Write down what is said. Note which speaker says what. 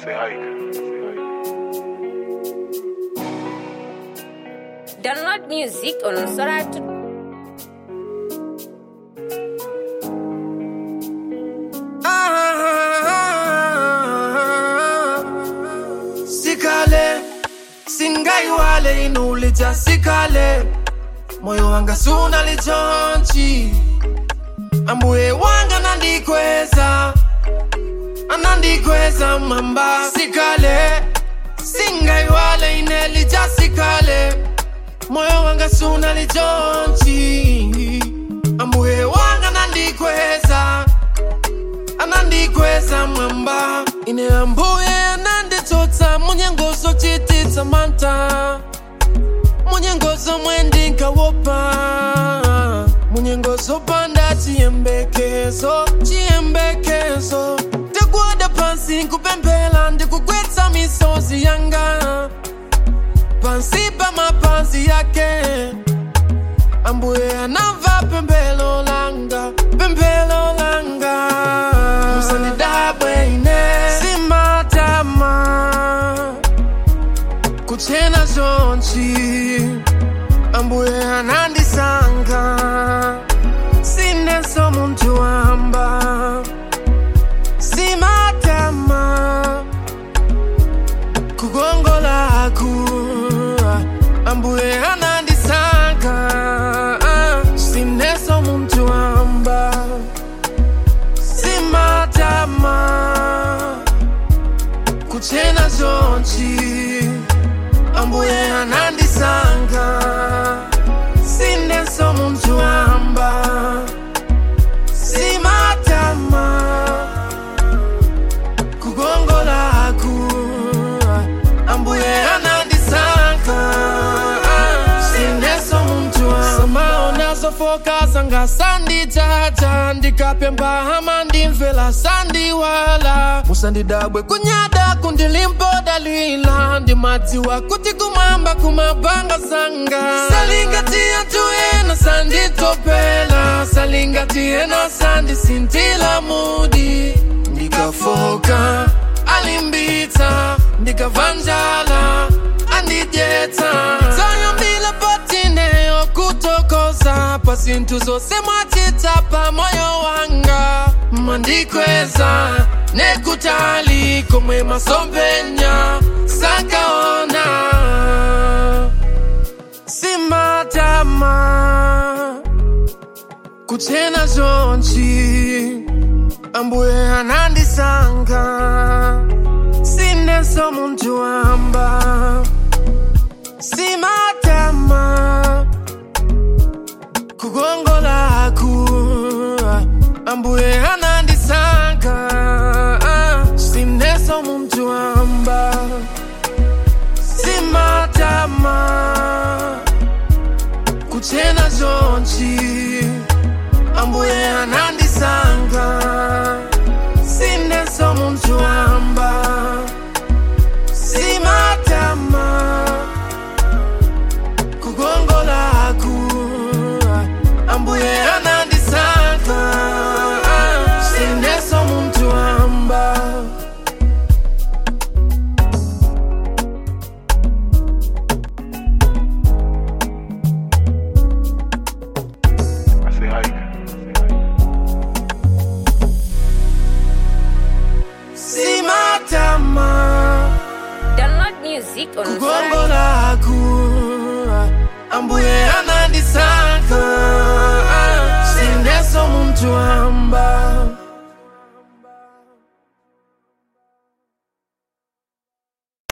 Speaker 1: Say hike.
Speaker 2: Download music on Soratu.
Speaker 3: sikale singaiwale inulija sikale moyo wanga suna lichonchi ambuye wanga nandikweza anandikweza mamba sikale singaiwale inelija sikale moyo wanga suna lichonchi ambuye wanga nandikweza anandikweza mwamba ine ambuye ananditsotsa munyengozo chititsa manta munyengozo mwendinkawopa munyengozo panda chiyembekezo chiyembekezo ndikuwada pansi nkupemphera ndikugwetsa misozi yanga pansi pa mapazi yake ambuye anamva pemphero langa pemphero langa musandidabwe ine simatama kuchena zonchi ambuye anandisanga sineso muntu wamba simatama kugongolaku ambuye anandisanga sineso muntu wamba simatama kuchena zonchi ambuye anandisanga sineso muntu wamba simatama kugongolaku ambuye anandisanga sineso muntu wamba samaona zofoka zanga sanditata ndikapemba hama ndimvela sandiwala musandidabwe kunyada kundilimpodalila ndimadziwa kuti kumwamba kumabanga zanga salingatiya tuyena sanditopela salingatiena sandisintila mudi ndikafoka alimbitsa ndikavanjala andidyetsa zayambila patineyo kutokoza pasinthu zose mwachitsa pa moyo wanga mandikweza nekutali komwe masompenya sakaona simatama kuchena zonchi ambuye anandisanga sineso muntu wamba simatama kugongolaku ambuye anandisanga sineso muntu wamba simatama kuchena zonchi ambuye anandisanga sineso muntu wamba simatama kugongolaku ambuye anandisanga sineso muntu wamba
Speaker 1: I say hike.
Speaker 3: simatama
Speaker 2: Download music on Soratu.
Speaker 3: kugongolaku ambuye anandisanga